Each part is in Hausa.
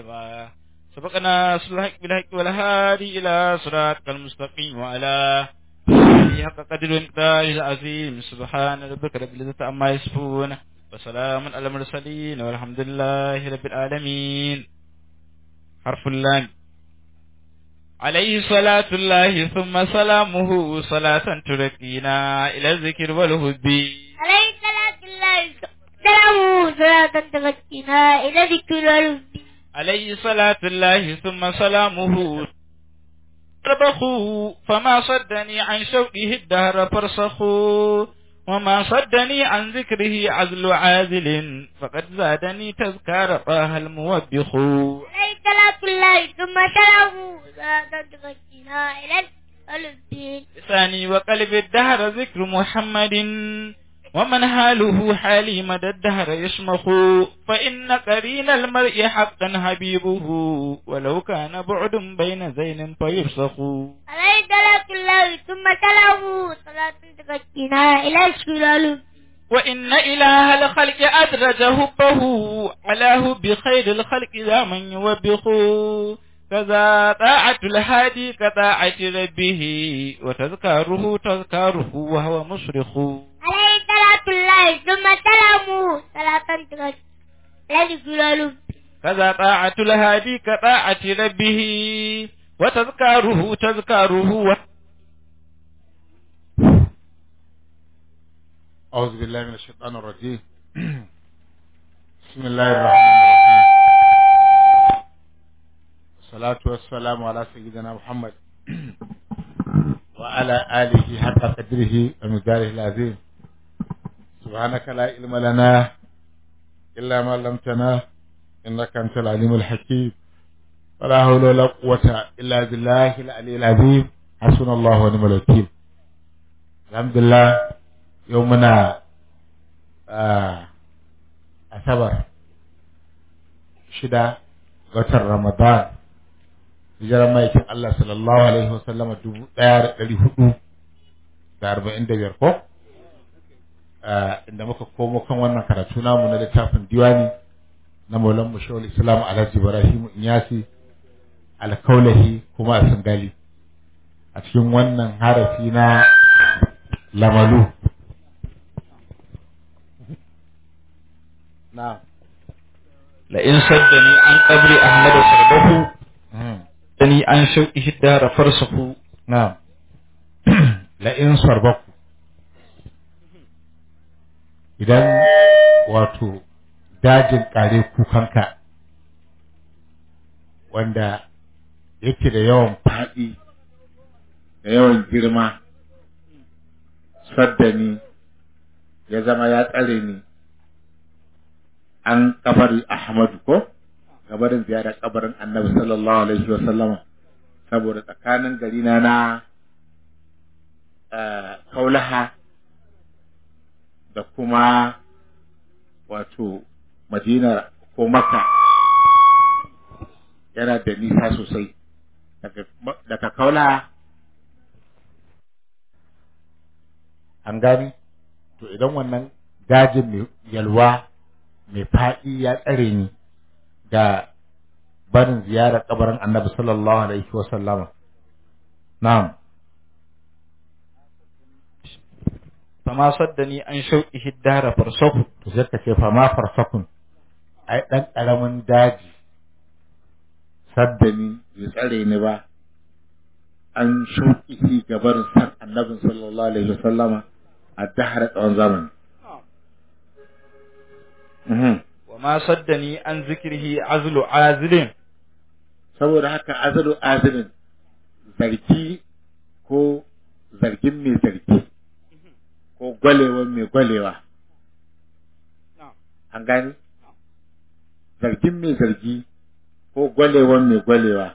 كما سبقنا صلح بالحق والهادي إلى صراط المستقيم وعلى آله حق قدر ومقدار العظيم سبحان ربك رب العزة عما يصفون وسلام على المرسلين والحمد لله رب العالمين حرف اللام عليه صلاة الله ثم سلامه صلاة تركينا إلى الذكر والهب عليه صلاة الله سلامه صلاة تغشينا إلى ذكر والهدى عليه صلاة الله ثم سلامه ربخوا فما صدني عن شوقه الدهر فرسخوا وما صدني عن ذكره عزل عازل فقد زادني تذكار طه الموبخ عليه صلاة الله ثم سلامه صلاة تغشينا إلى ذكر والهدى لساني وقلب الدهر ذكر محمد ومن حاله حالي مدى الدهر يشمخ فإن قرين المرء حقا حبيبه ولو كان بعد بين زين فيرسخ عليه صلاة الله ثم سلامه صلاة تغشينا إلى ذكر والهدى وإن إله الخلق أدرج هبه علاه بخير الخلق ذا من يوبخ كذا طاعة الهادي كطاعة ربه وتذكاره تذكاره وهو مصرخ عليه صلاة الله ثم سلامه صلاة تغشينا إلى ذكر والهدى كذا طاعة الهادي كطاعة ربه وتذكاره تذكاره و... أعوذ بالله من الشيطان الرجيم بسم الله الرحمن الرحيم والصلاة والسلام على سيدنا محمد وعلى آله حق قدره ومقداره العظيم سبحانك لا علم لنا إلا ما علمتنا إنك أنت العليم الحكيم ولا حول ولا قوة إلا بالله العلي العظيم حسبنا الله ونعم الوكيل الحمد لله يومنا آه أسبر شدة watan Ramadan hijirar maikin Allah sallallahu alaihi wasallama dubu ɗaya da ɗari hudu da arba'in da biyar ko inda muka komo kan wannan karatu namu na littafin diwani na maulan mushawar islam alhaji ibrahim inyasi alkaulahi kuma a sangali a cikin wannan harafi na lamalu na لئن صدني عن قبر أحمد صربه صدني عن شوقه الدار فرسخ na la'in sarbaku idan wato dajin kare kukanka wanda yake da yawan faɗi da yawan girma saddani ya zama ya tsare ni an kabari Ahmadu ko kabarin ziyarar kabarin Annabi sallallahu alaihi wa sallama saboda tsakanin gari na na eh, Kaulaha da kuma wato Madina ko Makka yana da nisa sosai daga daga Kaulaha an gani to idan wannan dajin mai yalwa mai faɗi ya tsare ni da barin ziyarar kabarin annabi sallallahu alaihi wa sallama na'am فما صدني عن شوقه الدار فرسخ to sai ka ce fa ma farsakun ai dan karamin daji saddani bai tsare ni ba an shuki ga barin san annabi sallallahu alaihi wa sallama a dahar tsawon zamani Mhm. وما صدني عن ذكره عزل عازل saboda haka azalu azilin zargi ko zargin mai zargi ko gwalewa mai gwalewa an gani zargin mai zargi ko gwalewa mai gwalewa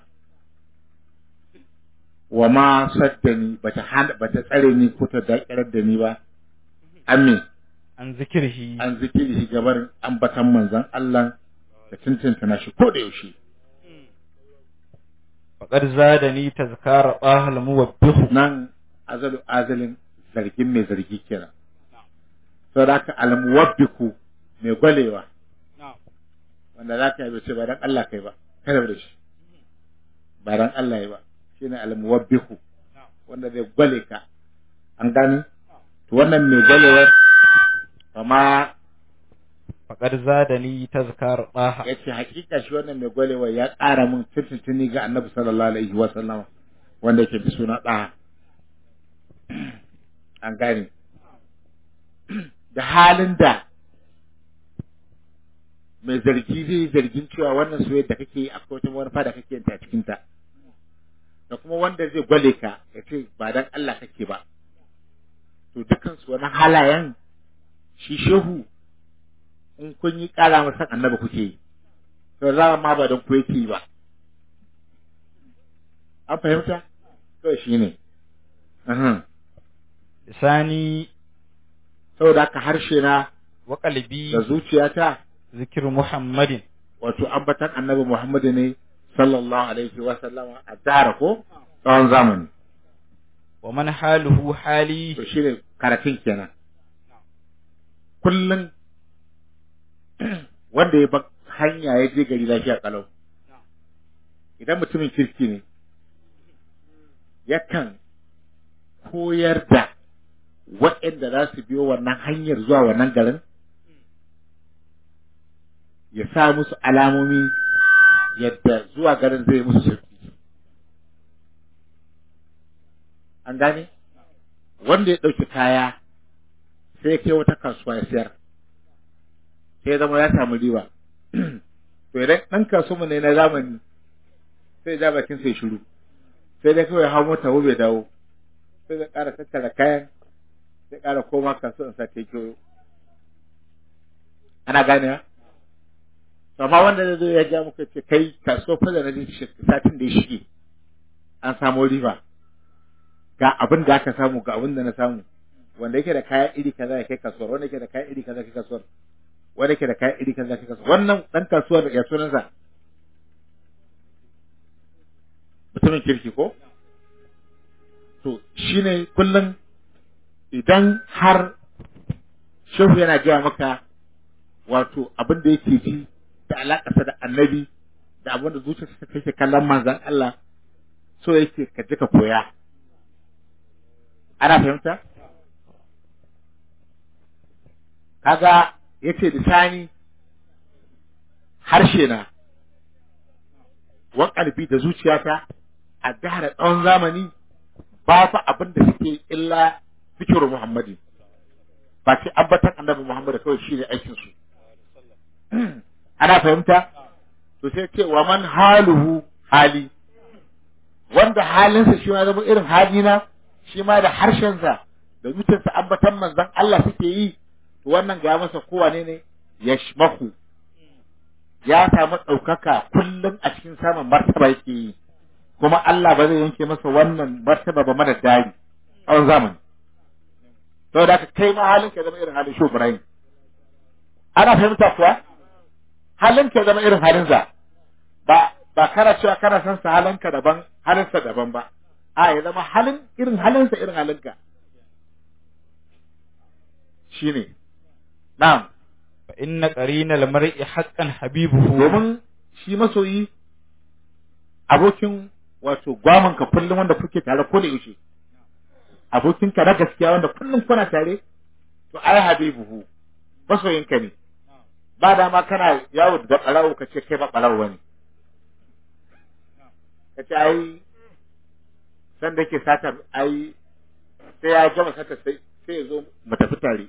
wa ma saddani bata hana bata tsare ni ko ta dakirar da ni ba amin عن ذكره an zikiri shi gabar ambatan manzon Allah da tuntunta na shi ko da yaushe فقد زادني تذكار طه الموبخ nan azalu azalin zargin mai zargi kenan sau da aka almuwabbiku mai gwalewa wanda za ka yi ce ba dan Allah kai ba kada da shi ba dan Allah ya ba shine al-muwabbihu wanda zai gwale ka an gani to wannan mai gwalewar amma faqad zadani tazkar daha yace hakika shi wannan mai gwalewar ya ƙara min tuntuntuni ga Annabi sallallahu alaihi wa sallam wanda yake bi suna daha an gane da halin da mai zargi zai zargin cewa wannan soyayya da kake akwai wata manufa da kake yin ta cikin ta da kuma wanda zai gwale ka ya ce ba dan Allah kake ba to dukan su wani halayen shi shehu in kun yi kara masa annabi kuke yi to za ma ba dan ku yake yi ba an fahimta to shine uhum lisani saboda haka harshe na wa qalbi da zuciyata zikru muhammadin wato ambatan annabi Muhammadu ne sallallahu alaihi wa sallama a dara ko tsawon zamani wa man haluhu hali to shine karatun kenan kullum wanda ya bar hanya ya je gari lafiya kalau idan mutumin kirki ne yakan koyar da waɗanda za su biyo wannan hanyar zuwa wannan garin ya sa musu alamomi yadda zuwa garin zai musu sauki an gane wanda ya ɗauki kaya sai ya kai wata kasuwa ya sayar sai ya zama ya samu riba to idan ɗan kasuwa ne na zamani sai ja bakin sai shiru sai dai kawai hau mota bai dawo sai zai ƙara tattara kayan sai ƙara koma kasuwan sa ta kyoyo ana gane ya amma wanda zai zo ya ja muka ce kai kasuwa fa da na je satin da ya shige an samu riba ga abin da aka samu ga abin da na samu wanda yake da kaya iri kaza ya kai kasuwar wanda yake da kaya iri kaza ya kai kasuwar wanda yake da kaya iri kaza ya kai kasuwar wannan dan kasuwar ya sunansa mutumin kirki ko to shine kullum idan har shehu yana gaya maka wato abin da yake ji da alaƙarsa da annabi da abin da zuciyarsa take kallon manzan Allah so yake ka ji ka koya ana fahimta kaga yace lisani harshe na wan kalbi da zuciyata a dahar tsawon zamani ba fa abin da suke illa zikirin Muhammadi ba sai ambatan annabi Muhammad kawai shi ne aikin su ana fahimta to sai ce wa man haluhu hali wanda halinsa shi ma zama irin halina shi ma da harshensa da zuciyarsa ambatan manzon Allah suke yi to wannan ga masa kowane ne yashmahu ya samu ɗaukaka kullum a cikin samun martaba yake yi kuma Allah ba zai yanke masa wannan martaba ba mana dari tsawon zamani saboda haka kai ma halin ka zama irin halin shi Ibrahim ana fahimta kuwa halin ka zama irin halin za ba ba kana cewa kana san sa halin ka daban halin sa daban ba a ya zama halin irin halin sa irin halin ka shine na'am fa inna qarinal mar'i haqqan habibuhu domin shi masoyi abokin wato gwaman ka kullum wanda kuke tare ko da yaushe abokin ka na gaskiya wanda kullum kuna tare to ai habibuhu masoyin ka ne ba dama kana yawo da barawo ka ce kai ba barawo bane ka ce ai san da ke sata ai sai ya gama sata sai sai ya zo mu tafi tare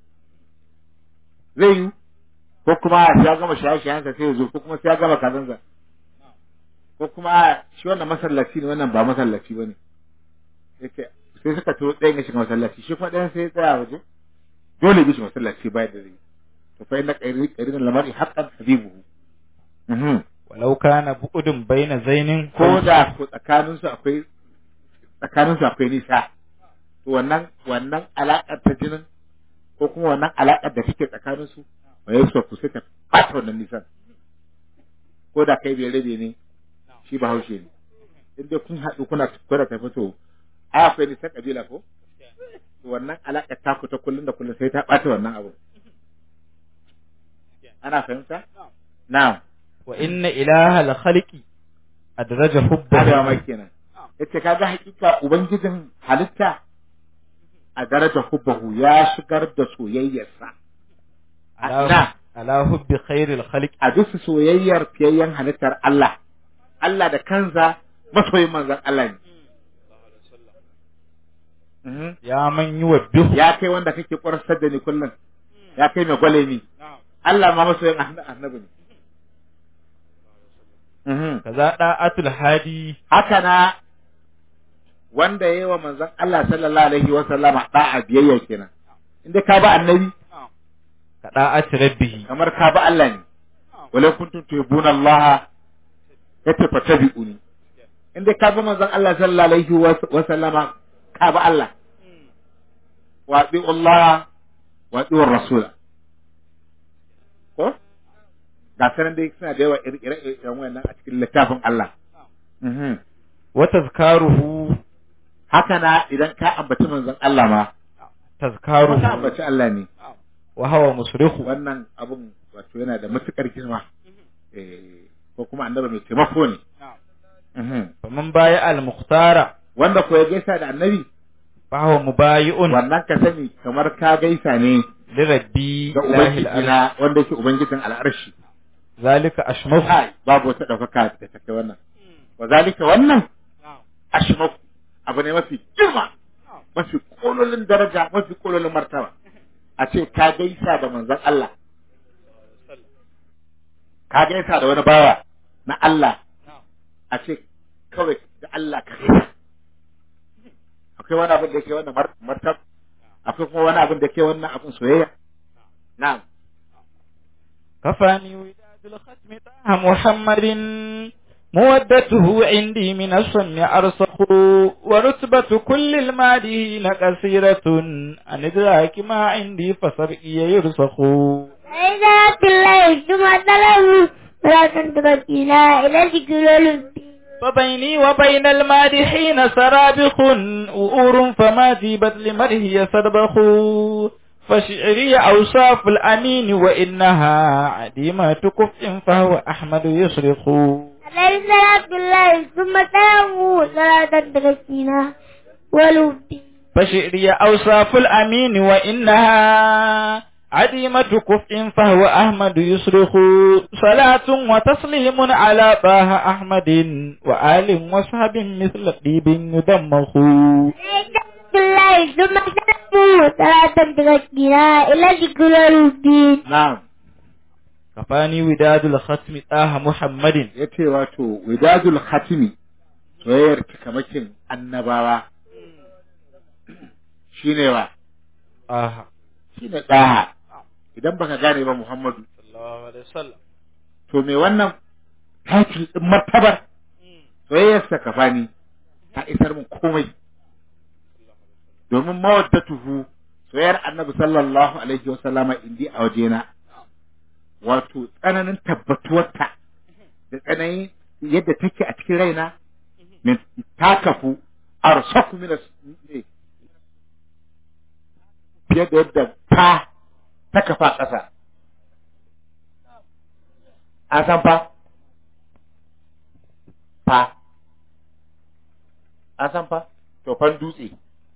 zai yi ko kuma ya gama shaye-shayensa sai ya zo ko kuma sai ya gama kazansa ko kuma shi wannan masallaci ne wannan ba masallaci ba ne yake sai suka to ɗayan ya shiga masallaci shi kuma ɗayan sai ya tsaya waje dole bi shi masallaci bayan da zai to fa inna qairin lamari haqqan habibuhu mhm walau kana bu'udun baina zainin ko da ko tsakanin su akwai tsakanin su akwai nisa to wannan wannan alaƙar ta jinin ko kuma wannan alaƙar da take tsakanin su ba ya so ku sai ta ɓata wannan nisan ko da kai bai rabe ne shi ba haushe ne in dai kun haɗu kuna kuna tafi to ai akwai nisan kabila ko to wannan alaƙar taku ta kullun da kullun sai ta ɓata wannan abu ana fahimta na'am wa inna ilaha al khaliqi adraja Arewa hubbahu mai kenan. Yace kaga hakika ubangijin halitta a daraja hubbahu ya shigar da soyayyarsa. A ina? ala ala hubbi khairil khaliqi A bisa soyayyar fiyayyen halittar Allah. Allah da kansa masoyin manzon Allah ne. Mhm. ya man yuwabbihu Ya kai wanda kake ƙwarasar da ni kullum. Ya kai mai gwale ni. Allah ma masoyin anna- annabi ne. Mhm. kaza da'atul hadi haka na wanda yayi wa manzon Allah sallallahu alaihi wa sallama da'a biyayya kenan inda ka ba annabi ka da'ati rabbihi kamar ka ba Allah ne wala kuntum tuhibbuna Allah yace fatabi'uni inda ka ba manzon Allah sallallahu alaihi wa sallama ka ba Allah wa bi Allah wa bi rasula ko ga sanan dai suna da yawa ire-iren wannan a cikin littafin Allah mhm wa tazkaruhu haka na idan ka ambaci manzon Allah ma tazkaruhu ka ambaci Allah ne wa hawa musrihu wannan abun wato yana da matukar girma eh ko kuma annabi mai taimako ne Mhm. faman baya al mukhtara wanda ko ya gaisa da annabi fa huwa mubayi'un wannan ka sani kamar ka gaisa ne li rabbi ga ilahi ubangiji al na wanda yake ubangijin al'arshi zalika ashmahu kai babu wata ɗaukaka da ta kai wannan wa zalika wannan ashmaku abu ne mafi girma mafi kololin daraja mafi kololin martaba a ce ka gaisa da manzon Allah ka gaisa da wani bawa na Allah a ce kawai da Allah ka gaisa akwai wani abin da ke wannan mar- martab akwai kuma wani abin da ke wannan abin soyayya na'am كفاني وداد الختم طه محمد مودته عندي من الصن أرسخ ورتبة كل المادين كثيرة عن إدراك ما عندي فسرئي يرسخ فإذا الله ثم طلبوا ولا تنتظرنا إلى ذكر الدين فبيني وبين المادحين سرابخ وؤور فما جيبت لمره سربخ فشعري أوصاف الأمين وإنها عديمة كفء فهو أحمد يصرخ عليه صلاة الله ثم طلبوا ولا تنتظرنا ولودي فشعري أوصاف الأمين وإنها عديمة كفء فهو أحمد يصرخ صلاة وتسليم على طه أحمد وآل وصحب مثل طيب يدمخ الله ثم طلبوا ولا تنتظرنا إلى ذكر الدين na'am كفاني وداد الختم طه محمد ya ce wato widadul khatimi soyayyar cikamakin annabawa shine wa آه shine ɗaha idan baka gane ba Muhammadu صلى الله عليه وسلم to me wannan title din martabar soyayyarsa kafani ta isar mun komai domin mawaddatuhu soyayyar annabi sallallahu alaihi wa sallama indi a wajena wato tsananin tabbatuwarta da tsananin yadda take a cikin raina min ta kafu arsaku min as- ne, fiye da yadda ta ta kafa ƙasa a san fa fa a san fa tofan dutse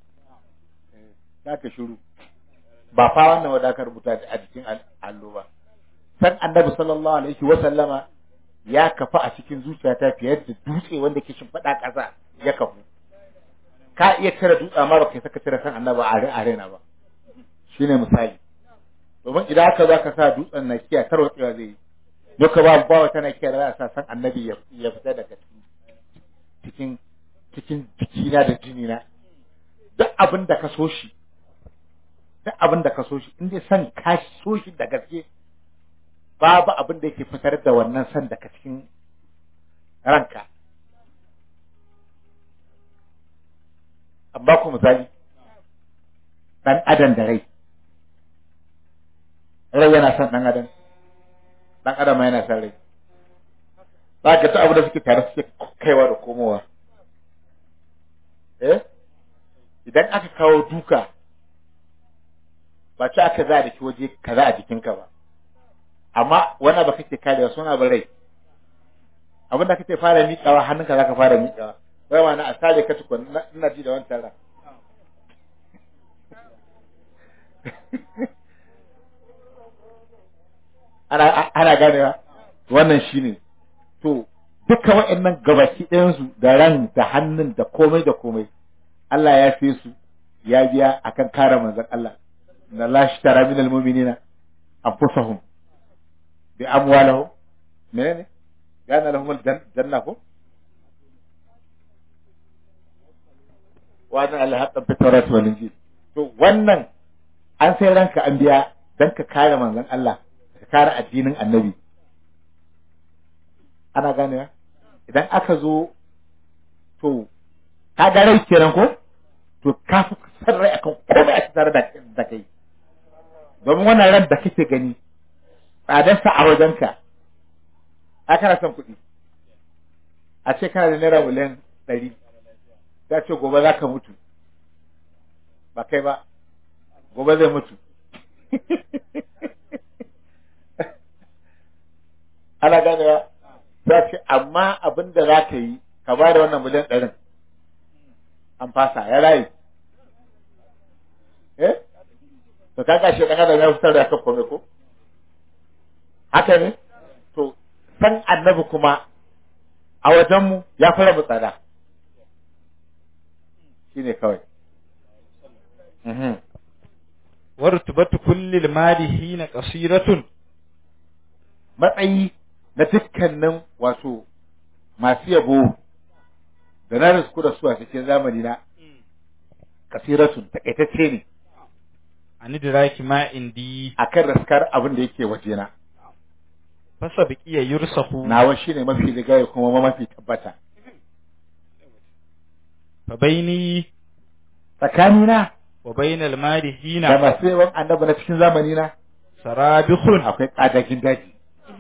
za ka shiru ba fa wannan wadda aka rubuta a jikin al- allo ba san annabi sallallahu alaihi wa sallama ya kafa a cikin zuciyata fiye da dutse wanda ke shimfiɗa ƙasa ya kafu ka iya cire dutse amma ba kai saka cire san annabi a re- a raina ba shine misali domin idan aka za ka sa dutsen na kiya tarwatsewa zai yi duka ba ba wata na kiya da za a sa san annabi ya ya fita daga cikin cikin jikina da jinina duk abin da ka so shi duk abin da ka so shi in dai san ka so shi da gaske babu abin da yake fitar da wannan san daga cikin ranka amma ku misali dan adam da rai rai yana son dan adam dan adam ma yana son rai za ka ta abu da suke tare suke kaiwa da komowa eh idan aka kawo duka ba ci aka za da ki waje kaza a jikinka ba amma wani ba kake kare suna ba rai abin da kake fara miƙawa hannunka zaka fara miƙawa wai ma na a sare ka tukun na- ina ji da wancan ran ana ana ganewa wannan shine to duka waɗannan gabaki ɗayansu da ran da hannun da komai da komai Allah ya fi su ya biya akan kare manzon Allah na lashi tara min almu'minina anfusahum bi amwalihim menene yana lahum aljanna ko wannan Allah haqqan fi tawrat wal injil to wannan an sai ranka an biya dan ka kare manzon Allah ka kare addinin annabi ana ganewa idan aka zo to ka ga rai kenan ko to ka fi san rai akan komai a tare da da kai domin wannan ran da kake gani tsadarsa a wajenka a kana son kuɗi a ce kana da naira miliyan ɗari ta ce gobe za ka mutu ba kai ba gobe zai mutu ana ganewa za ce amma abin da za ka yi ka ba da wannan miliyan ɗarin an fasa ya rayu eh to ka kashe ɗan adam ya fitar da kan kome ko haka ne to san annabi kuma a wajenmu ya fara mu tsada shine kawai Mhm. wartubatu kulli malihi qasiratun matsayi na dukkanin wato masu yabo da na risku da su a cikin zamani na kasiratun takaitacce ne an idraki ma indi akan raskar abin da yake wajena fasa biqiya yursahu nawa shine mafi rigaya kuma mafi tabbata fa baini tsakanina wa bainal da madihina masu yawan annabi na cikin zamani na sarabihun akwai kadagin daji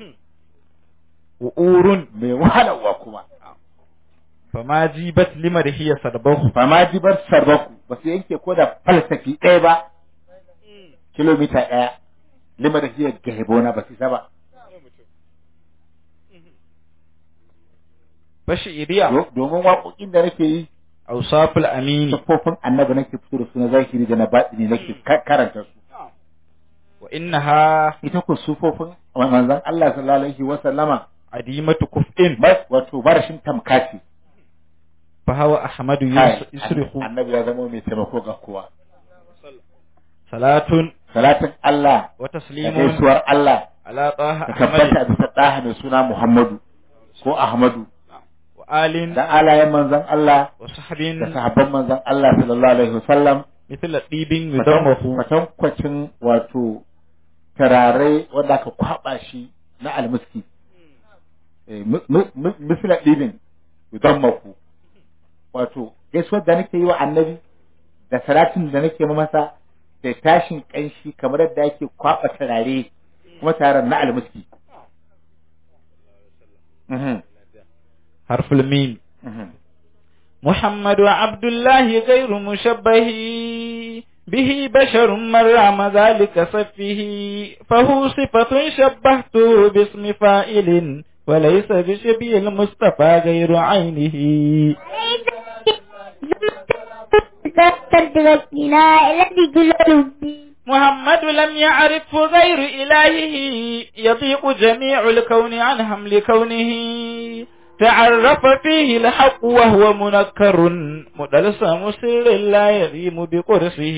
wa urun mai wahalarwa kuma fama jibat limadhiya sarbahu ba ma jibar sarbaku ba su yanke ko da falsafi ɗaya ba kilomita ɗaya lima da hiyar gahibona ba su isa ba fashi iriya Do- domin waƙoƙin da nake yi awsaful amini siffofin annabi nake fito da su na zahiri da na baɗini nake ka- karanta su wa innaha ita ku sufofin manzon Allah sallallahu alaihi wa sallama adimatu kuf'in ba- wato barashin tamkaci fa hawa ahmadu Kai, yusrihu annabi ya zama mai taimako ga kowa salatun salatin Allah wa da taslimun gaisuwar Allah ala taha ka ahmad tabbata bisa ɗaha mai suna Muhammadu ko Ahmadu wa alin da alayen manzon Allah wa sahbin da sahabban manzon Allah sallallahu alaihi wasallam mithla dibin yudammahu kwatankwacin wato tararai wanda aka kwaba shi na almuski Eh, mi- mi- mi- misla ɗibin idan maku wato gaisuwar da nake yi wa annabi da salatin da nake ma masa da tashin ƙanshi kamar yadda ake kwaba tarare kuma taron na almuski Mhm, harful mim mhm. محمد عبد الله غير مشبه به بشر من رام ذلك صفه فهو صفة شبهته باسم فائل وليس بشبه المصطفى غير عينه تدركنا الذي قلوا بي محمد لم يعرفه غير إلهه يضيق جميع الكون عن حمل كونه تعرف فيه الحق وهو منكر مدلسم سر لا يريم بقرصه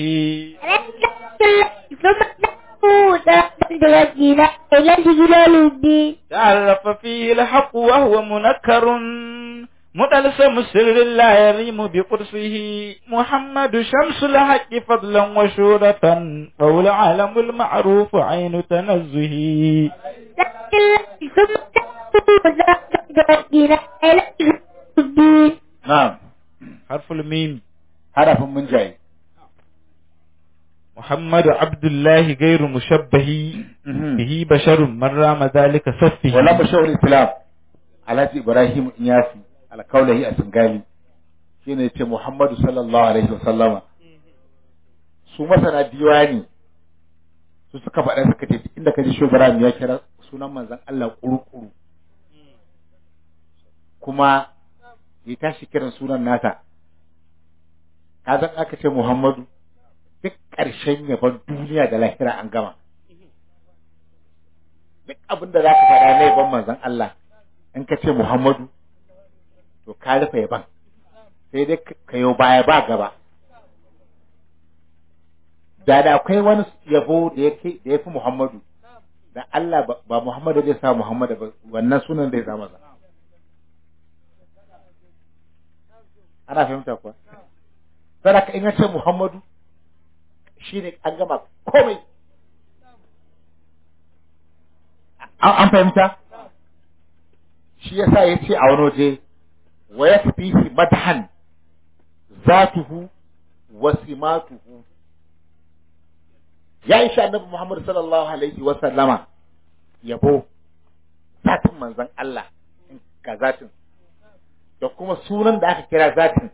ثم تدركنا الذي قلوا بي تعرف فيه الحق وهو منكر مدلسم سر لا يريم بقرصه محمد شمس الحق فضلا وشورة وهو العالم المعروف عين تنزه ثم تدركنا الذي قلوا بي na'am حرف الميم harafin mun jaye محمد عبد الله غير مشبه به بشر من رام ذلك صفه wala bashawar islam alhaji ibrahim iyasi alkaulahi a singali shine ce muhammadu sallallahu alaihi wasallama su masana diwani su suka faɗa suka ce inda ka ji shugaban ya kira sunan manzon Allah kurukuru kuma ya tashi kiran sunan nasa ka san aka ce Muhammadu duk ƙarshen yaban duniya da lahira an gama duk abin da za ka faɗa na yaban manzon Allah in ka ce Muhammadu to ka rufe yaban sai dai ka yau baya ba gaba da da akwai wani yabo da yake da yafi Muhammadu da Allah ba, ba Muhammadu zai sa Muhammadu ba wannan sunan zai sa masa ana fahimta kuwa sadaka in ce Muhammadu shine an gama komai an an fahimta shi yasa yace a wani waje wa yakfihi madhan zatuhu wa simatuhu ya isha annabi Muhammad sallallahu alaihi wa sallama yabo zatin manzon Allah ga zatin da kuma sunan da aka kira zatin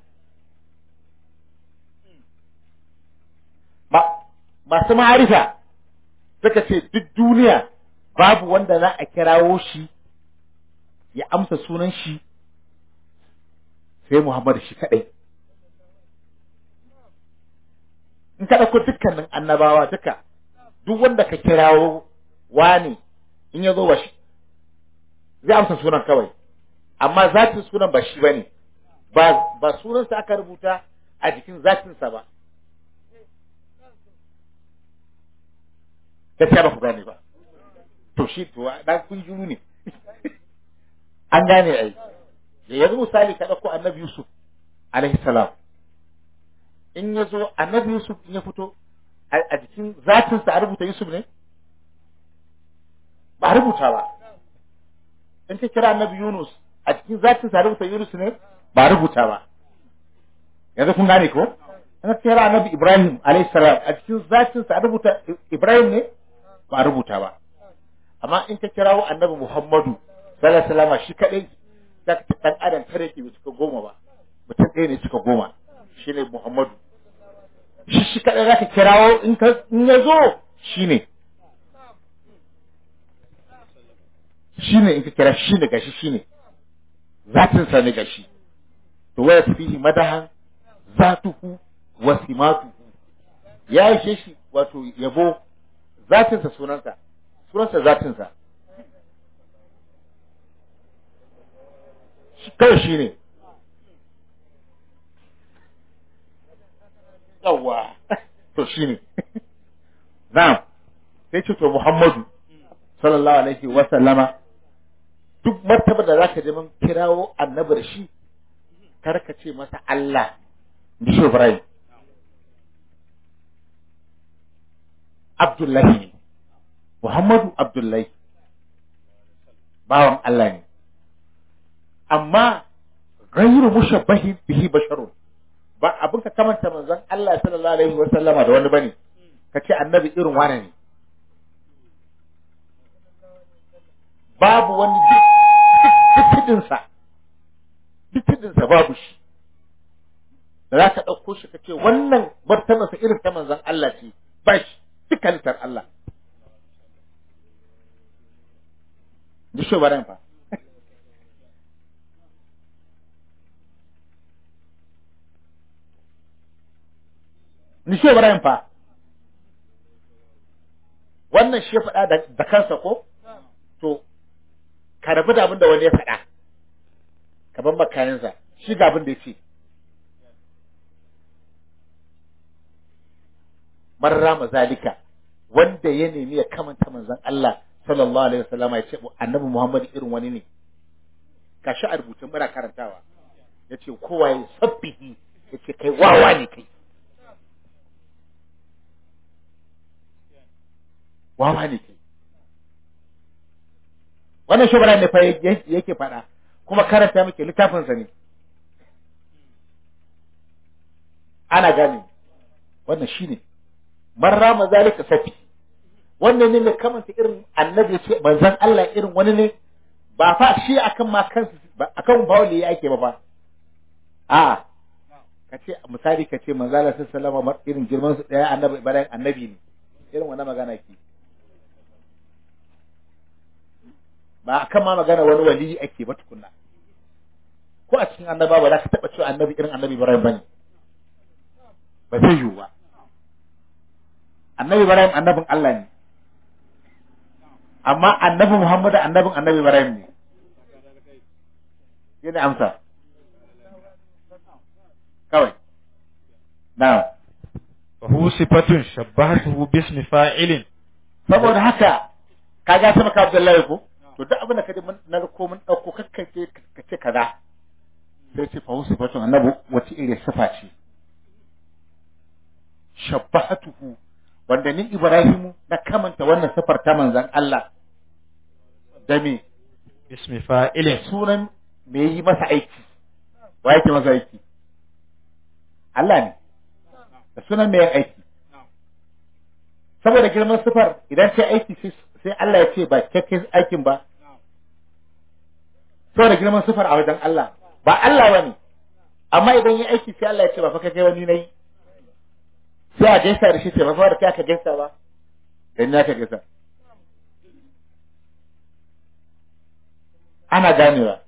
ba masu ma'arifa suka ce duk duniya babu wanda za a kirawo shi ya amsa sunan shi sai Muhammad shi kadai in ka ɗauko dukkanin annabawa duka duk wanda ka kirawo wani in ya zo ba shi zai amsa sunan kawai amma zatin sunan ba shi ba ne ba sunansa aka rubuta a jikin zatinsa ba gaskiya ba ku gane ba to shi to dan kun juru ne an gane ai da yanzu misali ka ɗauko annabi yusuf alaihi salam in ya zo annabi Yusuf in ya fito a jikin zatinsa a rubuta Yusuf ne? Ba a rubuta ba. In ka kira annabi Yunus a jikin zatinsa a rubuta Yunus ne? Ba a rubuta ba. Yanzu kun gane ko? In ka kira annabi Ibrahim salam a jikin zatinsa a rubuta Ibrahim ne? Ba a rubuta ba. Amma in ka kirawo annabi Muhammadu sallallahu alaihi wasallam shi kadai dan adam tare ke bai cika goma ba. Mutum ɗaya ne cika goma. shi ne Muhammadu. Shi shi kaɗai za ka kirawo in ya zo shi ne. Shi ne in ka kira shi ne gashi shi ne. Zatinsa ne gashi. To waya fihi madahan zatuhu wa simatuhu. Ya ishe shi wato yabo zatinsa sunansa. Sunansa zatinsa. Kawai shi ne. yawa to shine na'am sai ce to Muhammadu sallallahu alaihi wa sallama duk martaba da zaka je mun kirawo annabi da shi kar ka ce masa Allah ni shi Ibrahim Abdullahi ne Muhammadu Abdullahi bawan Allah ne amma ghayru mushabbahin bihi basharun ba abin ka kamanta manzon Allah sallallahu alaihi wa sallama da wani bane ka ce annabi irin wane ne babu wani duk sa duk babu shi da za ka ɗauko shi ka ce wannan martabarsa irin ta manzon Allah ce ba shi duk halittar Allah ji shi fa ni shi Ibrahim fa wannan shi ya faɗa da kansa ko to ka rabu da abin da wani ya faɗa ka ban makayansa shi ga abin da ya ce marra mazalika wanda ya nemi ya kamanta manzon Allah sallallahu alaihi wasallama ya ce annabi Muhammad irin wani ne kashi a rubutun muna karantawa ya ce kowa ya sabbihi ya ce kai wawa ne kai wawa ne kai wannan shugaba ne fa yake faɗa kuma karanta muke littafinsa ne ana gane wannan shine man rama zalika safi wannan ne mai kamanta irin annabi ce manzon Allah irin wani ne ba fa shi akan ma kansu akan bawli ya ake ba fa a ka ce misali ka ce manzon Allah sallallahu alaihi wasallam irin girman su daya annabi ibrahim annabi ne irin wannan magana ke ba akan ma magana wani wali ake ba tukunna a cikin annaba ba za ka taɓa cewa annabi irin annabi Ibrahim bane ba zai yiwu ba annabi Ibrahim annabin Allah ne amma annabi Muhammad annabin annabi Ibrahim ne yana amsa kawai na'am فهو صفة شبهته باسم فاعل saboda haka ka ga ta maka Abdullahi ko to duk abin da kaje mun na ko mun dauko kakkace kace kaza sai ce fa husu fatun annabi wace ire sifa ce shabbahatuhu wanda ni Ibrahimu na kamanta wannan sifar ta manzon Allah da me باسم فاعل sunan me yi masa aiki wa yake masa aiki Allah ne da sunan me yin aiki saboda girman sifar idan sai aiki sai- sai Allah ya ce ba kyakkyan aikin ba saboda girman sifar a wajen Allah ba Allah ba ne amma idan yi aiki sai Allah ya ce ba fa kai wani nayi sai a gaisa da shi ce ba fa da kai aka gaisa ba dan ya ka gaisa ana ganewa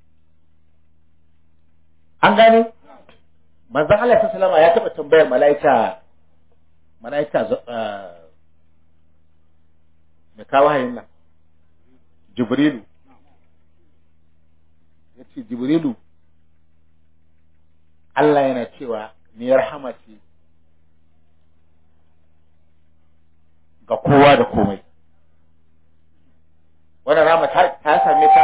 an gane manzon Allah sallallahu alaihi ya taba tambayar mala'ika mala'ika zo- ah, mai kawo hayin nan jibrilu ya ce jibrilu Allah yana cewa ni rahama ce ga kowa da komai wannan rahama ta ta same ta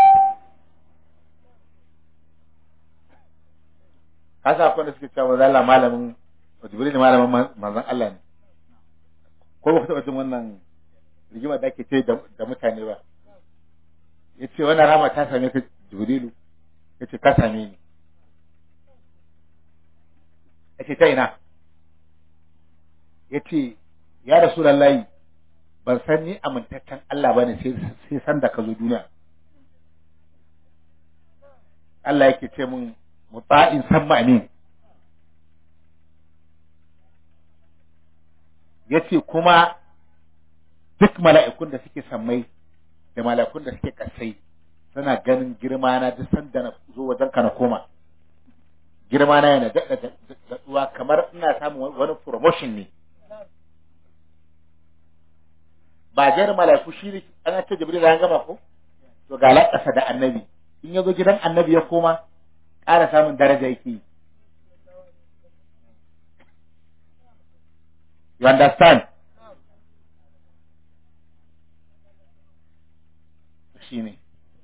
ka sa akwai da suke cewa manzo Allah malamin jibrilu malamin man- manzon Allah ne ko ba ku taɓa jin wannan rigima da ake ce da da mutane ba ya ce wannan rama ta same ka jibrilu ya ce ka same ni ya ce ta ina ya ce ya rasu lallahi ban san ni amintaccen Allah ba ne sai san da ka zo duniya Allah yake ce mun mutsa'in san ma'amin ya ce kuma duk mala'ikun da suke sammai da mala'ikun da suke kasai suna ganin girma na duk sanda na zo wajen ka na koma girma na yana daɗa daɗuwa kamar ina samun wani promotion ne ba jar mala'iku shi ne an ce jibril an gama ko to ga lakasa da annabi in ya zo gidan annabi ya koma ƙara samun daraja yake yi you understand shi ne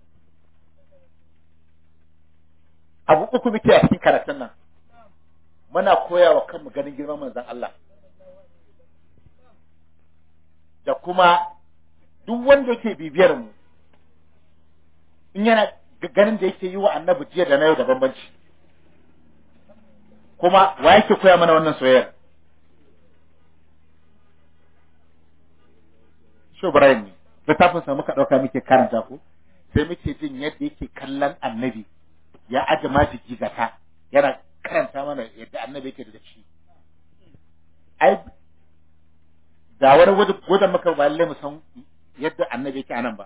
abu uku muke a cikin karatun nan muna koya wa kanmu ganin girman manzon Allah da kuma duk wanda yake bibiyar mu in yana ganin da yake yi wa annabi jiya da na yau da bambanci kuma wa yake koya mana wannan soyayyar Sho Brian ne littafin sa muka dauka muke karanta ko sai muke jin yadda yake kallon annabi ya aje majigi gata yana karanta mana yadda annabi yake da shi ai da wani wajen maka ba lalle mu san yadda annabi yake anan ba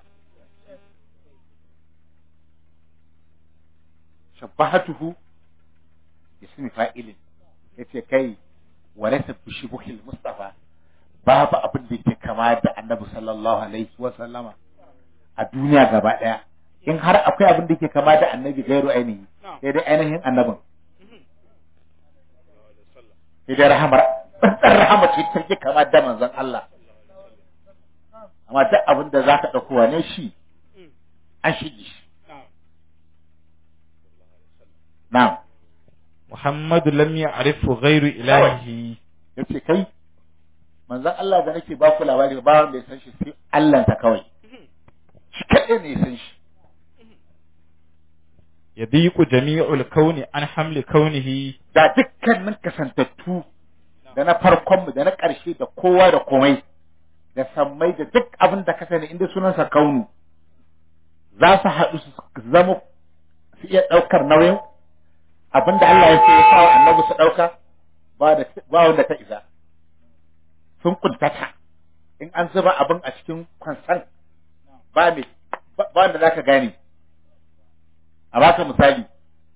shabbahatuhu ismi fa'ilin yace kai walaysa bi shubuhil mustafa babu abin da yake kama da annabi sallallahu alaihi wa sallama a duniya gaba daya in har akwai abin da yake kama da annabi gairu ainihi sai dai ainihin annabin sai dai rahamar tsantsar rahama ce take kama da manzon Allah amma duk abin da zaka dauko wane shi an shige shi na'am Muhammadu lam ya'rifu ghairu ilahi yace kai manzon Allah da nake ba ku labari ba wanda ya san shi sai Allah ta kawai shi kadai ne ya san shi yadiqu jami'ul kauni an hamli kaunihi da dukkanin kasantattu da na farkon mu da na ƙarshe da kowa da komai da sammai da duk abin da ka sani inda sunansa kaunu za su haɗu su zama su iya ɗaukar nauyin abin da Allah ya ce ya sa annabi su ɗauka ba da ba wanda ta isa sun kuntata in an zuba abin a cikin kwansan ba me ba wanda zaka gane a baka misali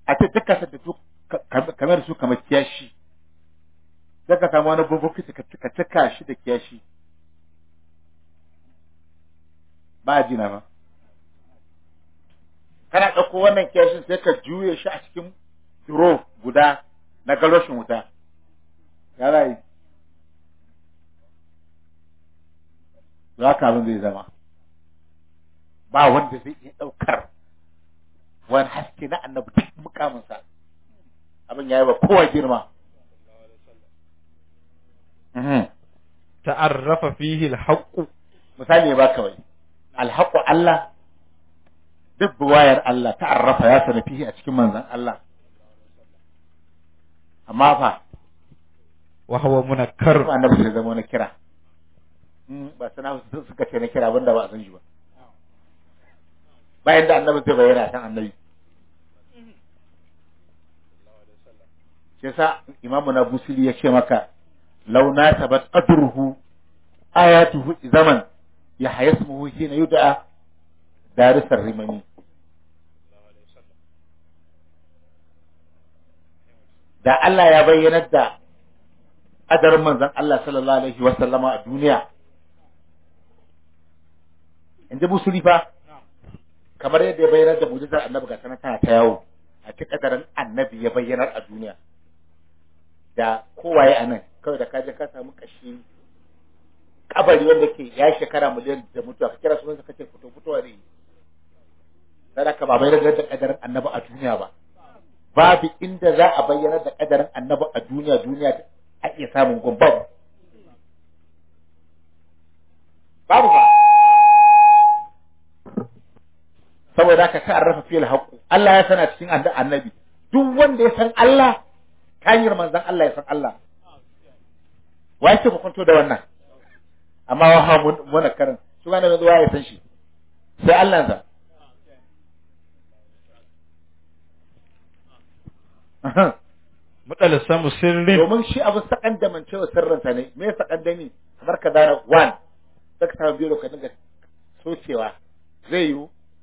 a ce duk kasar da su ka- ka- kamar su kamar kiyashi sai ka samu wani bukiti ka ka cika shi da kiyashi ba a jina ba kana ɗauko wannan kiyashin sai ka juye shi a cikin duro guda na galoshin wuta ya rayu za ka abin zai zama ba wanda zai iya ɗaukar wani haske na annabi duk mukaminsa abin ya yi ba kowa girma Mhm. ta'arrafa fihi al-haqq misali ba kawai alhaƙu Allah duk buwayar Allah ta'arrafa ya sana fihi a cikin manzan Allah amma fa wa huwa munakkar kuma annabi sai zama na kira Mm, ba sana su suka ce na kira banda ba a san shi ba bayan da annabi zai bayyana san annabi shi yasa imamu na busiri ya ce maka launa sabat qadruhu ayatuhu zaman ya hayasmuhu hina yud'a darisar rimani da Allah ya bayyanar da adarin manzon Allah sallallahu alaihi wa sallama a duniya in ji busuri fa kamar yadda ya bayyanar da mujizar annabi ga sanar tana ta yawo a cikin kadarin annabi ya bayyanar a duniya da kowaye a nan kawai da kaje ka samu kashi kabari wanda ke ya shekara miliyan da mutuwa ka kira sunansa kace fito fitowa ne sadaka ba bayyanar da kadarin annabi a duniya ba babu inda za a bayyana da kadarin annabi a duniya duniya a iya samun gun babu babu ba saboda haka ta arrafa fil haqqu Allah ya sana cikin adda annabi duk wanda ya san Allah ta hanyar manzon Allah ya san Allah wai ce ku kwanto da wannan amma wa ha mun mun karin su ga yanzu ya san shi sai Allah sa mudal samu sirrin domin shi abin sakan da man cewa sirrinsa ne me sakan da ni kamar ka dana one saka ta biyo ka dinga socewa zai yiwu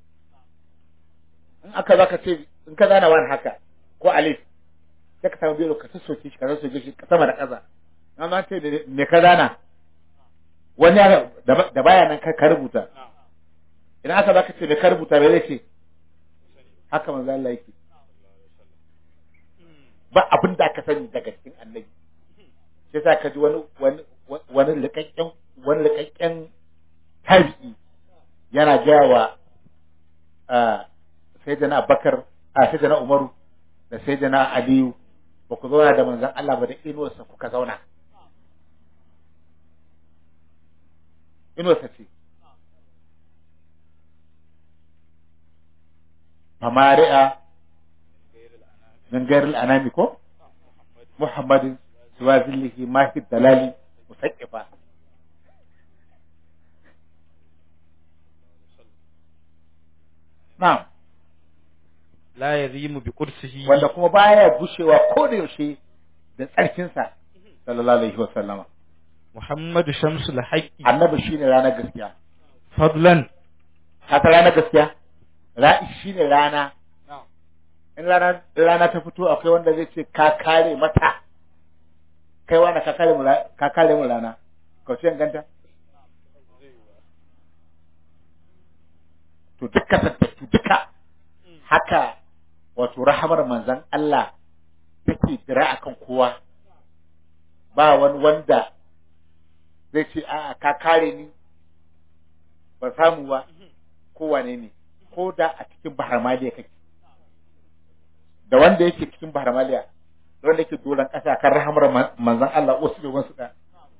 in aka zaka ce in ka zana one haka ko alif sai ka samu biyo ka soke shi ka soke shi sama da ƙasa amma ce da me ka zana wani ya- da ba- da baya nan ka ka rubuta idan aka zaka ce me ka rubuta me zai ce haka manzo Allah yake ba abin da aka sani daga cikin annabi sai sa ka ji wani wani wani likakken wani likakken tabi'i yana gaya wa sayyidina Abubakar a sayyidina Umaru da sayyidina Aliyu ba ku zauna da manzon Allah ba da inuwarsa kuka zauna inuwarsa ce famari'a من غير الأنام كو محمد سوى ذله ما في الدلال مسقفا نعم la yazimu bi qudsihi wanda kuma baya gushewa ko da yaushe da tsarkinsa sallallahu alaihi wa sallama muhammadu shamsul haqqi annabi shine ranar gaskiya fadlan ka ta ranar gaskiya ra'i shine rana in rana rana ta fito akwai wanda zai ce ka kare mata kai wani ka kare mu ra- ka kare mu rana ka ce ganta to duka tattattu duka haka wato rahamar manzon Allah take dira akan kowa ba wani wanda zai ce a'a ka kare ni ba samu ba ko wane ne ko da a cikin bahar maliya kake da wanda yake cikin bahar maliya da wanda yake doron ƙasa kan rahamar man- manzon Allah wasu da wasu da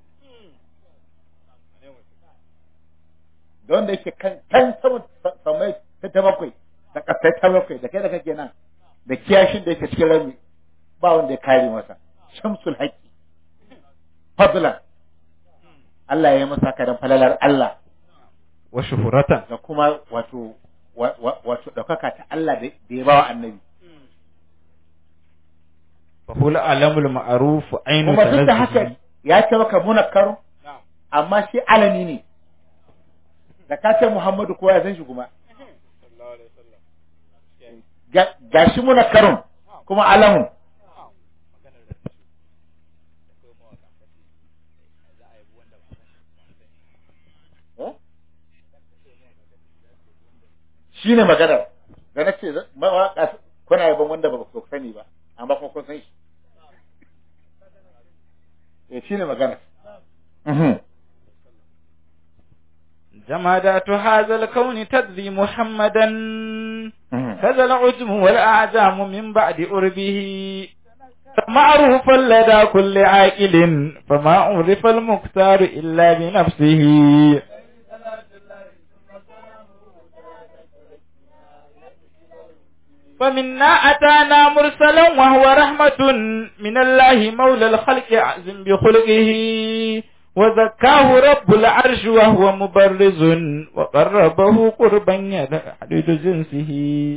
da wanda yake kan kan sama samai ta ta bakwai da ƙasai ta bakwai da kai da kake nan da kiyashin da yake cikin rami ba wanda ya kare masa shamsul haqqi fadlan Allah ya yi masa kadan falalar Allah wa shuhuratan da kuma wato wa- wa- wato ɗaukaka ta Allah da da ya bawa annabi fa hul alamul ma'ruf ainu kuma duk da haka tanazzuhi ya ce maka munakkaru amma shi alami ne da ka ce Muhammadu kowa ya san shi kuma ga ga shi munakkarun kuma alamun shi ne maganar da na ce mawaƙa kuna yaban wanda ba ku sani ba amma kuma kun san shi eh shi ne maganar Mhm. جمادات هذا الكون تدري محمدا Mhm. كذا العجم والأعجام من بعد أربه معروفا لدى كل عاقل فما عرف المختار إلا بنفسه فمنا أتانا مرسلا وهو رحمة من الله مولى الخلق أعزم بخلقه وزكاه رب العرش وهو مبرز وقربه قربا يحدد جنسه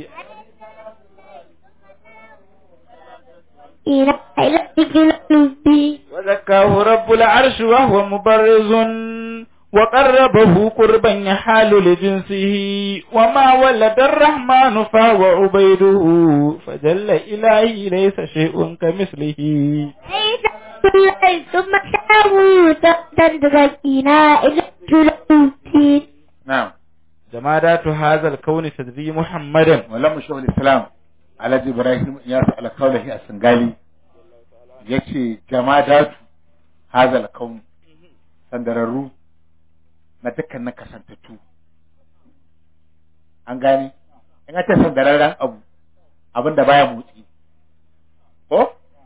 إلى إلى قلبي وزكاه رب العرش وهو مبرز وقربه قربا يحال لجنسه وما ولد الرحمن فهو عبيده فجل إلهي ليس شيء كمثله ليس كل ثم شاءه تدركنا إلى قلبي na'am جمادات هذا الكون تدري محمدا wallan mu shehul islam alhaji ibrahim ya sa alkaulahi a singali yace jamadatu hazal kaun sandararru na dukkan na kasantattu an gane in aka sandararren abu abin da baya motsi ko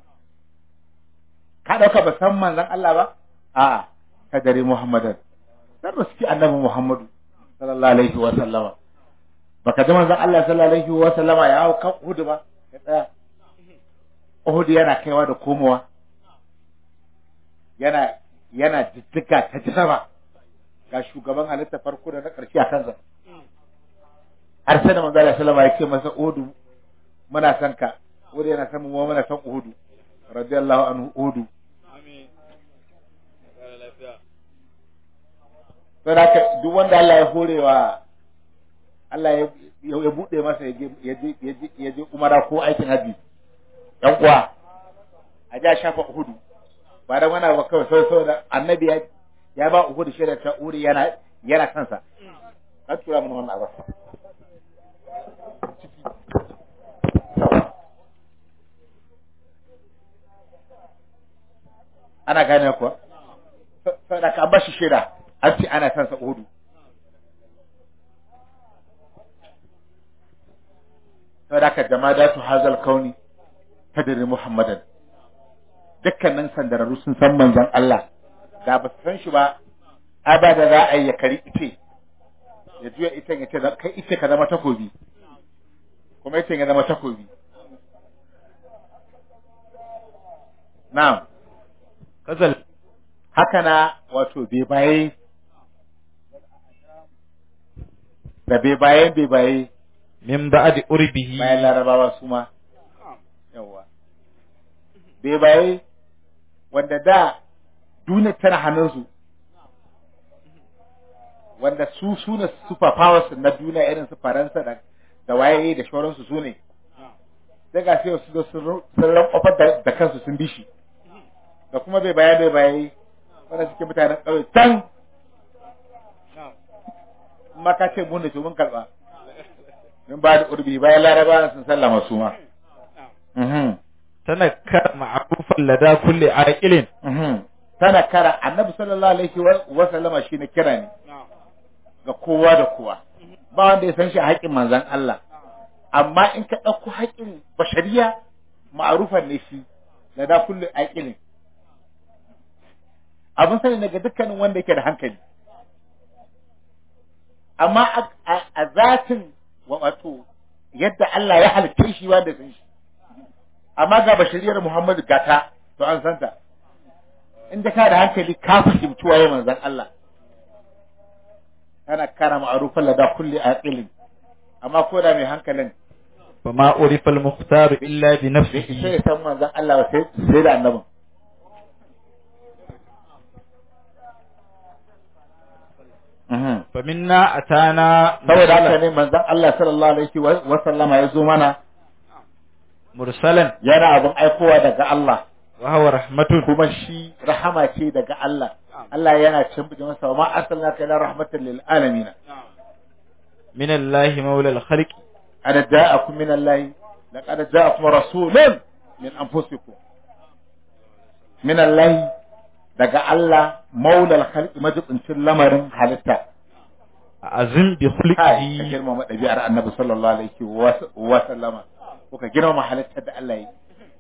ka dauka ba san manzon Allah ba a'a ka dare muhammadan dan ruski annabi muhammadu sallallahu alaihi wa sallama baka ji manzon Allah sallallahu alaihi wa sallama ya hau kan Uhud ba ya tsaya Uhud yana kaiwa da komowa yana yana jijjiga ta ji sama ga shugaban halitta farko da na ƙarshe a kansa har sai da manzon Allah sallallahu alaihi wa sallama ya ce masa Uhud muna son ka Uhud yana son mu mu muna son Uhud radiyallahu anhu Uhud sai haka duk wanda Allah ya horewa Allah ya ya bude masa ya je ya je ya je ya je umara ko aikin haji dan uwa a ja shafa uhudu ba da wani ba kawai sai saboda annabi ya ya ba uhudu shaidar ta uri yana yana kansa ka tura mun wannan abu ana gane kuwa saboda ka bashi shaida an ce ana kansa uhudu saboda haka jamadatu hazal kauni tadri muhammadan dukkanin sandararru sun san manzon Allah da ba su san shi ba abada za a yi ya kari ice ya juya ita ya ce kai ice ka zama takobi kuma ice ya zama takobi na'am kazal haka na wato bai baye da bai baye bai baye min ba'di urbihi bayan larabawa su ma yawa bai baye wanda da duniya tana hannunsu wanda su su ne super powers na duniya irin su faransa da da waye da shauransu su ne sai ga sai su zo sun rankofar da da kansu sun bi shi da kuma bai baye bai baye wanda suke mutanen ƙauye can ma ka ce mun ne to mun karɓa min ba da urbi bayan laraba sun sallama su ma mhm tanakkar ma'rufan lada kulli aqilin mhm tana kara annabi sallallahu alaihi wa- wa sallama shine kira ne ga kowa da kowa ba wanda ya san shi a haƙƙin manzon Allah amma in ka ɗauko haƙƙin bashariya ma'arufan ne shi da da kullu aqilin abin sani daga dukkanin wanda yake da hankali amma a- a a zatin wa- wato yadda Allah ya halitta shi wanda ya san shi amma ga bashariyar Muhammadu gata to an santa inda ka da hankali ka fahimci waye manzon Allah kana kana ma'rufan lada kulli aqilin amma ko da mai hankalin fama urifa al-mukhtar illa bi bai isa nafsihi ya san manzon Allah ba sai sai da annabin Mhm. fa minna atana saboda haka ne manzon Allah sallallahu alaihi wa wa sallama ya zo mana mursalan yana abin aikowa daga Allah wa huwa rahmatun kuma shi rahama ce daga Allah Allah yana cin masa wa ma arsalnaka ila rahmatan lil alamin min Allah maula al-khalq ana ja'akum min Allah laqad ja'akum rasulun min anfusikum min Allah daga Allah maulal khalqi majibincin lamarin halitta azim bi kai ka khulqihi girmama ɗabi'ar annabi sallallahu alaihi wa- wa sallama ko ka girmama halittar da Allah yi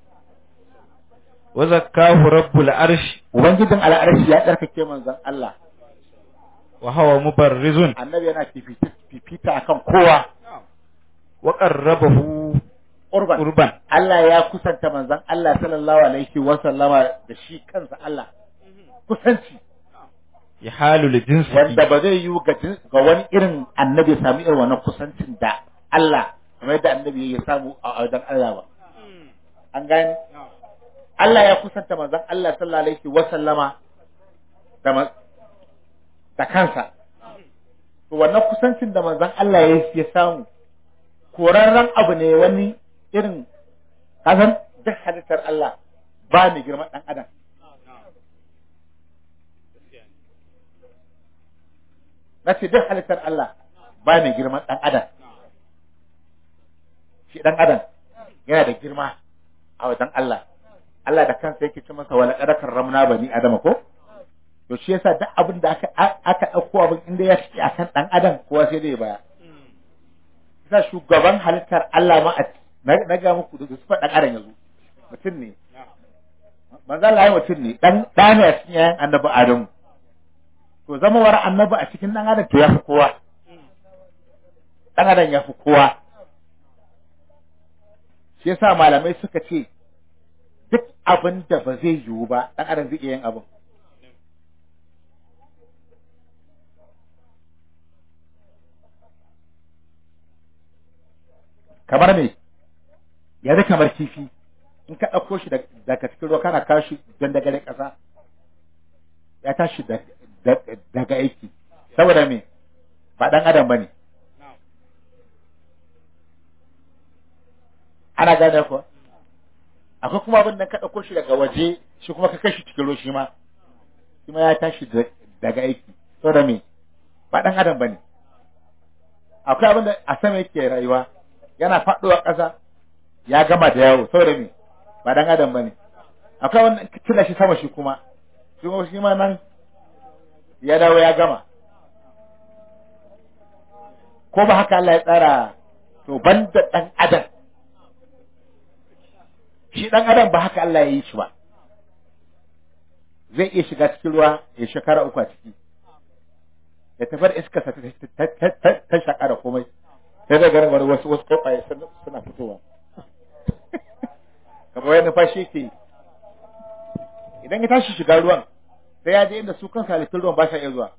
wa zakkahu rabbul arsh ubangijin al'arshi ya tsarkake manzon Allah wa huwa mubarrizun annabi yana fifita fifita akan kowa wa qarrabahu urban urban Allah ya kusanta manzon Allah sallallahu alaihi wa sallama da shi kansa Allah kusanci yahalu li jinsihi wanda ba zai yi ga jin- ga wani irin annabi ya sami irin wannan kusancin da Allah kamar yadda annabi ya samu a wajen Allah ba an gane Allah ya kusanta manzon Allah sallallahu alaihi wa sallama da ma- da kansa to wannan kusancin da manzon Allah ya ya samu korarren abu ne wani irin kasan duk halittar Allah ba ni girman dan adam na ce duk halittar Allah ba mai girman ɗan adam shi ɗan adam yana da girma a wajen Allah Allah da kansa yake ce masa wala qad ramna bani adama ko to shi yasa duk abin da aka aka dauko abin inda ya ci akan ɗan adam kowa sai dai baya yasa shugaban halittar Allah ma a na na ga muku da su ɗan adam yanzu mutum ne manzo Allah ya mutum ne dan ɗane a cikin yayan annabi Adamu to zamawar annabi a cikin dan adam to ya fi kowa dan adam ya fi kowa shi yasa malamai suka ce duk abin da ba zai yiwu ba dan adam zai iya yin abin kamar me yanzu kamar kifi in ka ɗauko shi daga cikin ruwa kana kawo shi don dagare ƙasa ya tashi da- da- daga aiki saboda me ba ɗan adam ba ne ana gane kuwa akwai kuma abin da ka ɗauko shi daga waje shi kuma ka kai shi cikin ruwa shi ma shi ma ya tashi da- daga aiki saboda me ba ɗan adam ba ne akwai abin da a sama yake rayuwa yana faɗowa ƙasa ya gama da yawo saboda me ba ɗan adam ba ne akwai wanda ka tila shi sama shi kuma shi kuma shi ma nan ya dawo ya gama ko ba haka Allah ya tsara to banda ɗan adam shi ɗan adam ba haka Allah ya yi shi ba zai iya shiga cikin ruwa ya shekara uku a ciki ya tafi da iska ta shaƙa da komai sai da garin wani wasu wasu kofaye suna fitowa kamar wani numfashi ke yi idan ya tashi shiga ruwan sai ya je inda su kan halittun ruwan ba sa iya zuwa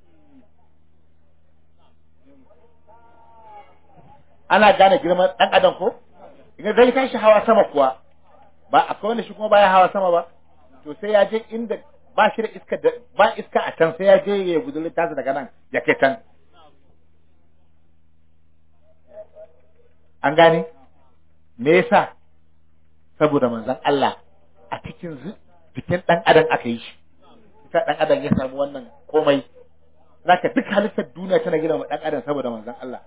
ana gane girman ɗan adam ko idan zai tashi hawa sama kuwa ba akwai wanda shi kuma baya hawa sama ba to sai ya je inda ba shi da iska da ba iska a can sai ya je ya gudurin tasa daga nan ya kai can an gane me yasa saboda manzon Allah a cikin zu- jikin dan adam aka yi shi ita dan adam ya samu wannan komai zaka duk halittar duniya tana gina wa dan adam saboda manzon Allah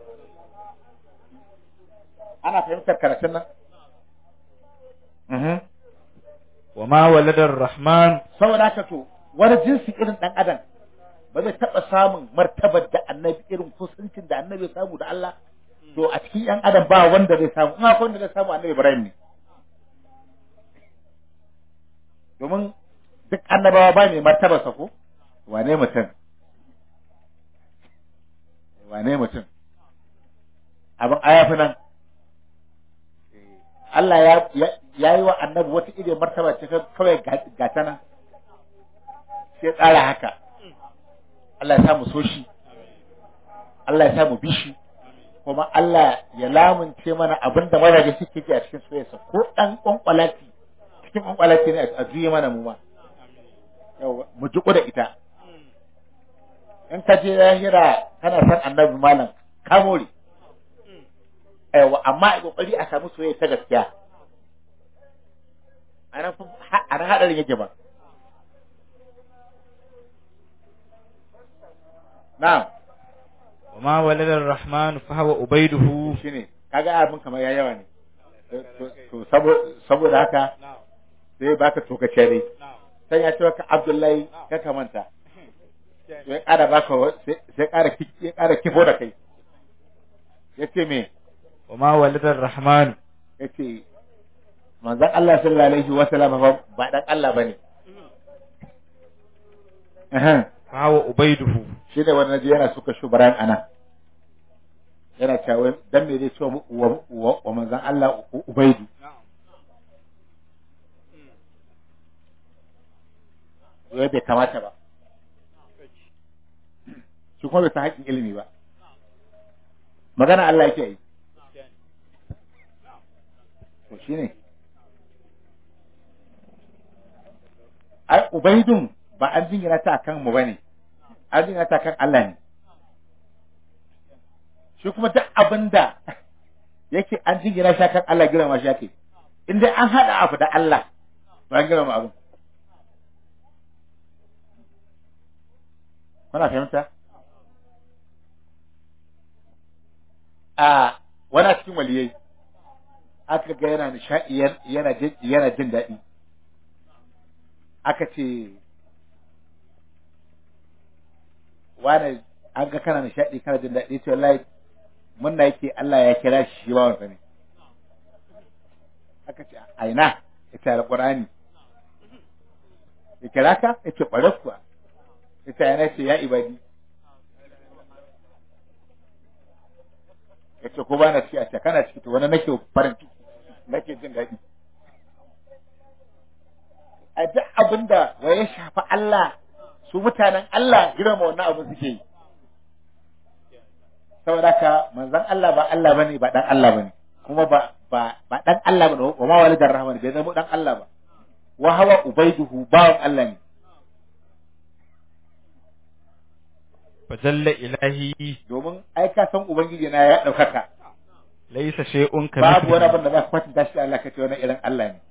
ana fahimtar karatun nan mhm wa ma walada ar-rahman saboda haka to wani jinsi irin dan adam ba zai taba samun martabar da annabi irin kusancin da annabi ya samu da Allah to a cikin yan adam ba wanda zai samu in akwai wanda zai samu annabi Ibrahim ne domin duk annabawa ba ne martabar sa ko wane mutum wane mutum abin ayafi nan Allah ya ya yi wa annabi wata irin martaba ce kawai ga ta nan sai tsara haka Allah ya samu so shi Allah ya samu bishi kuma Allah ya lamunce mana abin da mazaje suke ji a cikin soyayya ko dan kwankwalati cikin kwankwalati ne a juye mana mu ma yawa mu ji da ita in ka je lahira kana san annabi malam ka more aiwa amma a kokari a samu soyayya ta gaskiya a nan fa- a nan hadarin yake ba na'am وما ولد الرحمن فهو عبيده shine kaga abin kamar ya yawa ne To- to- to sabo- saboda haka sai baka tokace ne sai ya ce maka Abdullahi ka kamanta to ya ƙara baka wa- sai sai ƙara ki- ya ƙara kifo da kai yace me وما ولد الرحمن yace manzon Allah sallallahu alaihi wa sallam ba ba dan Allah bane eh فهو عبيده shi ne wani naji yana suka shubaran ana yana cewa dan me zai ce wa wa- wa wa manzon Allah U- Ubaidu wai bai kamata ba shi kuma bai san haƙƙin ilimi ba magana Allah yake yi to shine ai ubaidun ba an jingina ta kan mu bane an jingina ta kan Allah ne shi kuma duk abinda yake an jingina shi kan Allah girma shi yake in dai an hada abu da Allah to an girma abin kuna fahimta a wani cikin waliyai aka ga yana nishaɗi yana jin yana jin daɗi aka ce wani an ga kana nishaɗi kana jin daɗi ce wallahi munna yake Allah ya kira shi shi bawansa ne aka ce a ina ita alƙur'ani ya kira ka ya ce ƙwarar kuwa ita yana ce ya ibadi ya ce ko ba na ci a ce kana ciki to wani nake farin ciki nake jin daɗi a duk abin da wa ya shafi Allah su mutanen Allah girma wannan abin suke yi saboda ka manzon Allah ba Allah bane ba dan Allah bane kuma ba ba ba dan Allah bane wa ma walidar rahman bai zama dan Allah ba wa hawa ubaiduhu bawan Allah ne fajalla ilahi domin ai ka san ubangiji na ya daukaka laysa shay'un babu wani kamithlihi abin da za ka kwatanta shi da Allah kace wani irin Allah ne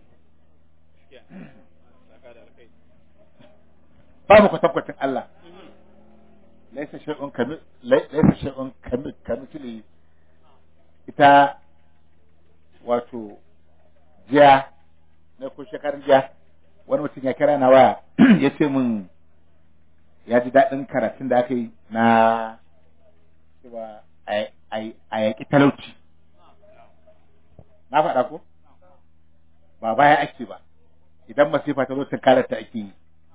babu kwatankwacin Allah laisa shay'un kami laisa shay'un kami kamithlihi ita wato jiya na ko shekarun jiya wani mutum ya kira na waya ya ce min ya ji daɗin karatun da aka yi na cewa a yaƙi talauci na faɗa ko ba baya ake ba idan masifa ta zo ta karata ake yi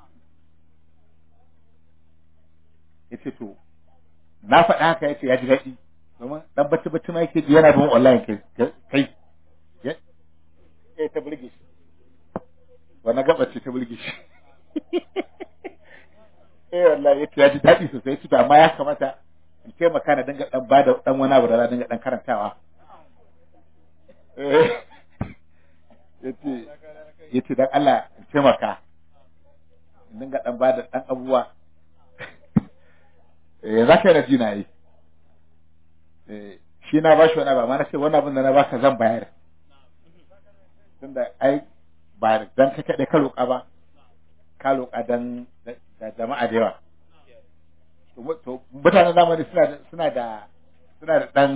ya ce to na faɗa haka ya ce ya ji daɗi domin ɗan bacci bacci ma yake ji yana bin online kai kai ya ta burge shi wannan gabace ta burge shi eh wallahi yace ya ji daɗi sosai su amma ya kamata in taimaka na dinga dan bada dan wani abu da na dinga dan karantawa eh yace yace dan Allah in taimaka in dinga dan bada dan abubuwa eh zaka da jina yi eh shi na bashi wani abu amma na ce wannan abin da na baka zan bayar tunda ai ba dan ka kaɗai ka roƙa ba ka roƙa dan da jama'a da yawa to mutanen zamani suna da suna da suna da dan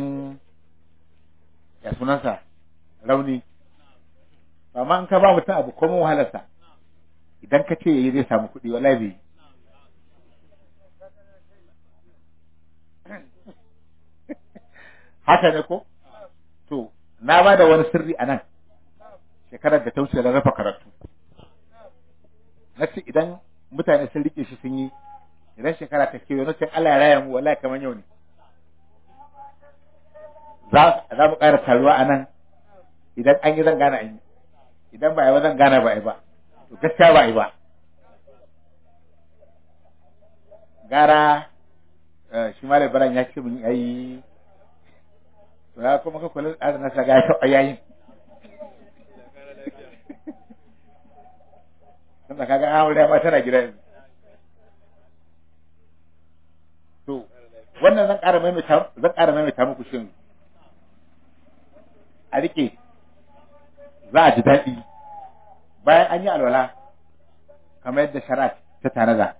ya sunansa rauni amma in ka ba mutum abu komai wahalarsa idan ka ce yayi zai samu kuɗi wallahi bai haka ne ko to na ba da wani sirri a nan shekarar da ta wuce da rafa karatu na ce idan mutane sun rike shi sun yi idan shekara ta kewaye na ce Allah ya raya mu wallahi kamar yau ne za za mu ƙara taruwa a nan idan an yi zan gane an yi idan ba a yi ba zan gane ba a yi ba to gaskiya ba a yi ba gara shi ma baran ya ce mun yayi to ya kuma ka kula da na saga ya taɓa yayin tunda kaga an aure ma tana gida yanzu to wannan zan ƙara maimaita zan ƙara maimaita muku shin a rike za a ji daɗi bayan an yi alwala kamar yadda shari'a ta tanada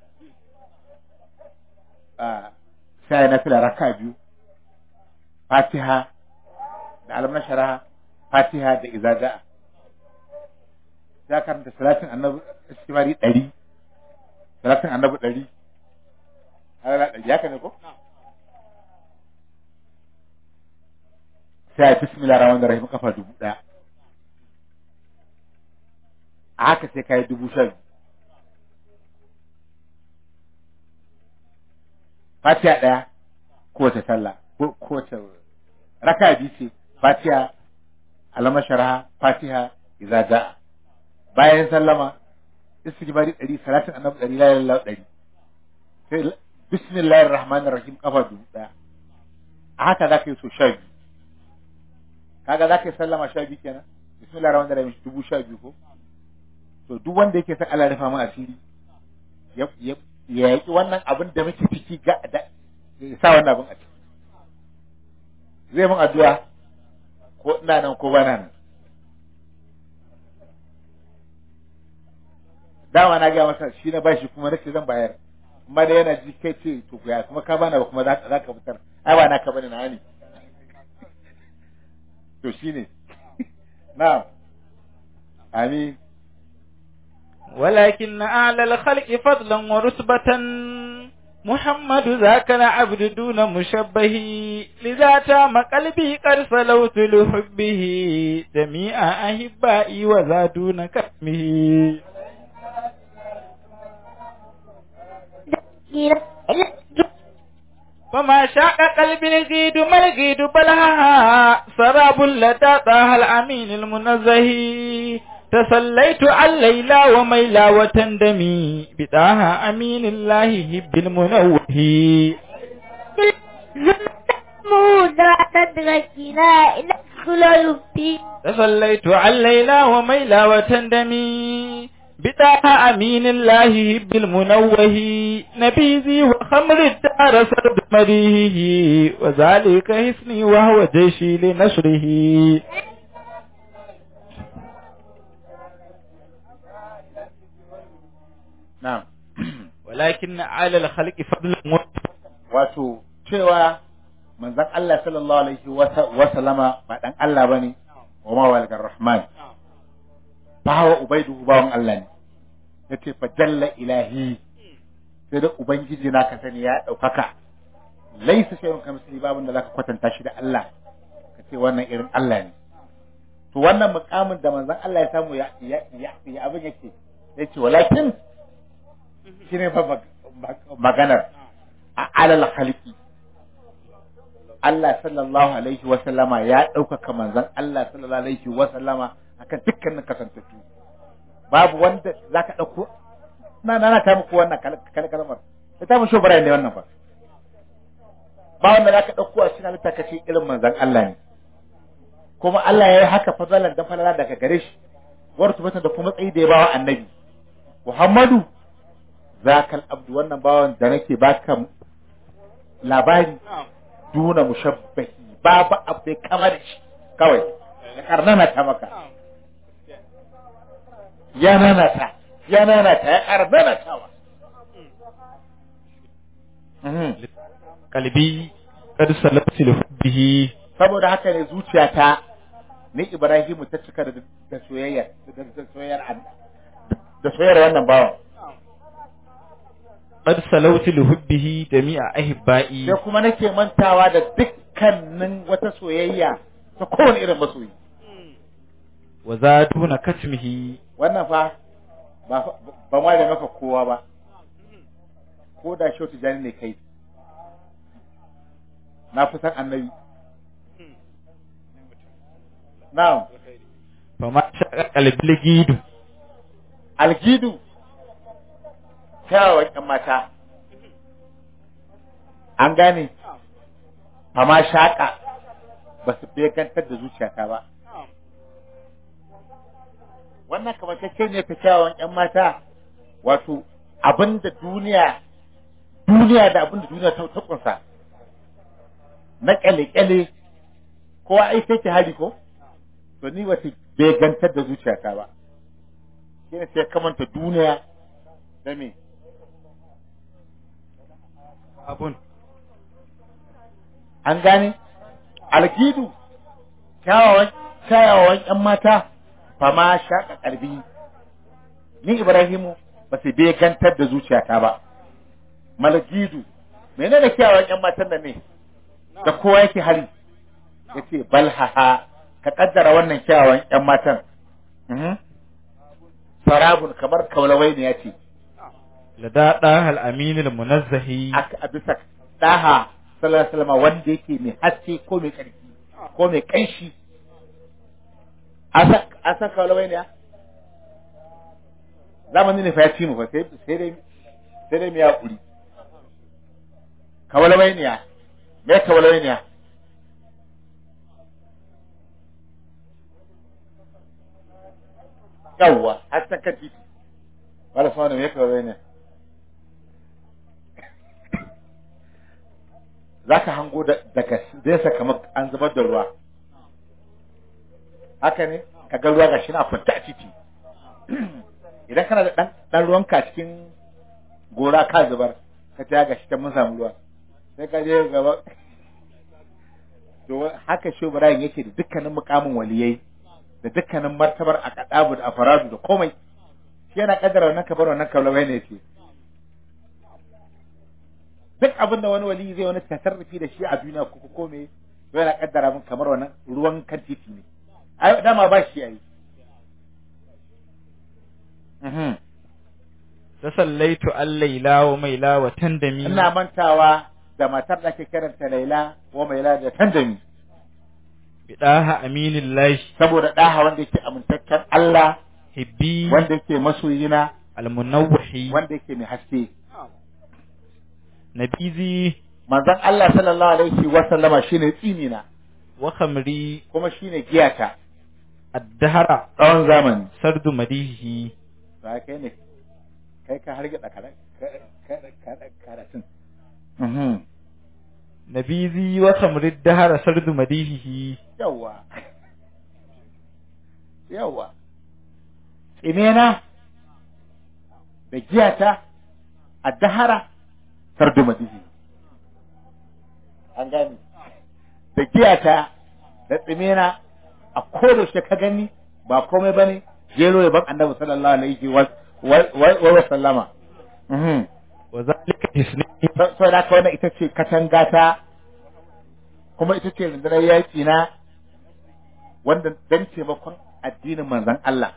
a sai na fila raka biyu fatiha da alamar shari'a fatiha da izaja ya karanta salatin annabi istimari ɗari salatin annabi ɗari har ɗari ya ne ko sai a bismillah rahman rahim kafa dubu ɗaya a haka sai ka yi dubu sha biyu fatiha ɗaya kowace sallah ko kowace raka biyu ce fatiha alamar sharaha fatiha idza jaa bayan sallama istighfari ɗari salatin annabi ɗari la ilaha illallah ɗari sai bismillahir rahmanir rahim kafa dubu ɗaya a haka za ka yi so sha biyu kaga za ka yi sallama sha biyu kenan bismillahir rahmanir rahim dubu sha biyu ko to duk wanda yake son Allah ya rufa mu asiri ya ya ya yaki wannan abin da muke ciki ga da ya sa wannan abin a ciki zai mun addu'a ko ina nan ko bana nan dama na ga masa shi na bashi kuma nace zan bayar amma da yana ji kai ce to ya kuma ka bana ba kuma za za ka fitar ai ba naka bane na ne to shine na'am amin ولكن أعلى الخلق فضلا ورتبة محمد ذاك العبد دون مشبه لذا تام قلبي قد سلوت لحبه جميع أحبائي وذا دون كتمه فما شاق قلبي الجيد ما الجيد بلها سراب لدى طه الأمين المنزه تسليت عن ليلى وميلى وتندمي بداها أمين الله هب المنوه مودة تدركنا إلى خلال في تسليت عن ليلى وميلى وتندمي بداها أمين الله هب المنوه نبيذي وخمر الدار سرد مريه وذلك حسني وهو جيشي لنشره na'am ولكن على الخلق فضل wato cewa manzon Allah sallallahu alaihi wa sallama ba dan Allah bane wa ma walgar rahman fa hawa ubaidu bawan Allah ne yace fa jalla ilahi sai da ubangiji na ka sani ya daukaka laisa shay'un kamithli babun da zaka kwatanta shi da Allah ka ce wannan irin Allah ne to wannan mukamin da manzon Allah ya samu ya ya ya abin yake yace walakin shine ba maganar a alal khalqi Allah sallallahu alaihi wa sallama ya ɗaukaka manzon Allah sallallahu alaihi wa sallama akan dukkanin kasantattu babu wanda zaka ɗauko na na na ta muku wannan kalmar ita mun shobara ne wannan ba ba wanda zaka ɗauko a cikin halitta kace irin manzon Allah ne kuma Allah ya yi haka fadalan da falala daga gare shi wartu mata da kuma tsayi da ya bawa annabi Muhammadu zakal abdu wannan bawan da nake baka labari duna mushabbahi babu abu kamar shi kawai ya karnana ta maka ya nanata ya nanata ya karnana ta wa kalbi kad salatu li hubbihi saboda haka ne zuciyata ni Ibrahimu ta cika da da soyayya da soyayyar da soyayyar wannan bawan qad salawtu li hubbihi jami'a ahibba'i sai kuma nake mantawa da dukkanin wata soyayya ta kowane irin masoyi wa zaduna katmihi wannan fa ba ba ma da maka kowa ba ko da shautu jani ne kai na fi san annabi na'am fa ma shaqa qalbi gidu algidu kyawawan ƴan mata an gane amma shaƙa ba su begantar da zuciyata ba wannan kamar ne ta kyawawan ƴan mata wato abinda duniya duniya da abinda duniya ta ta kunsa na kyale-kyale kowa ai sai ki hari ko to ni ba ta begantar da zuciyata ba shine sai kamanta duniya da me abun an gane alkidu kyawawan kyawawan ƴan mata fama shaƙa ƙarbi ni Ibrahimu ba su begantar da zuciyata ba malgidu menene kyawawan ƴan matan nan ne da kowa yake hari yace balhaha ka kaddara wannan kyawawan ƴan matan Mhm. sarabun kamar kaulawai ne yace lada dahal aminul munazzahi aka a bisa daha sallallahu alaihi wasallam wanda yake mai haske ko mai karfi ko mai kanshi asa asa kaulawai ne zamanin ne fa ya ci mu fa sai sai dai sai dai mu ya kuri kaulawai ne me kaulawai ne yawwa har ta kan titi wala fa me kaulawai ne za ka hango da- daga nesa kamar an zubar da ruwa haka ne ka ga ruwa gashi na kwanta a titi idan kana da ɗan- ɗan ruwanka a cikin gora ka zubar ka ta gashi ta mun samu ruwa sai ka je gaba to haka shi Ibrahim yake da dukkanin mukamin waliyai da dukkanin martabar a kadabu da afaradu da komai shi yana kaddara wannan kabar wannan kaulawai ne yake duk abin da wani wali zai wani tasarrufi da shi a duniya ko ko me to yana kaddara min kamar wannan ruwan kan titi ne ai dama ba shi yayi mhm tasallaitu al-laila wa maila wa tandami ina mantawa da matar da ake kiranta Laila ko Maila da Tandami bidaha aminillahi saboda daha wanda yake amintaccen Allah hibbi wanda yake masoyina al-munawwahi wanda yake mai haske nabizi manzon Allah sallallahu alaihi wa sallama shine tsimina wa khamri kuma shine giyata ad-dahra tsawon zamani sardu madihi ba kai ne kai ka harge da karatun nabizi wa khamri ad-dahra sardu madihi yawa yawa tsimena da giyata a dahara sardu madihi an gani da giyata da tsimena a kodaushe ka gani ba komai bane jero ya ban annabi sallallahu alaihi wa wa wa sallama mhm wa zalika hisni so da ka wannan ita ce katanga ta kuma ita ce rundunar yaƙi na wanda dan taimakon addinin manzon Allah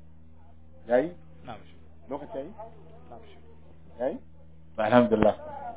yayi na'am lokaci yayi yayi alhamdulillah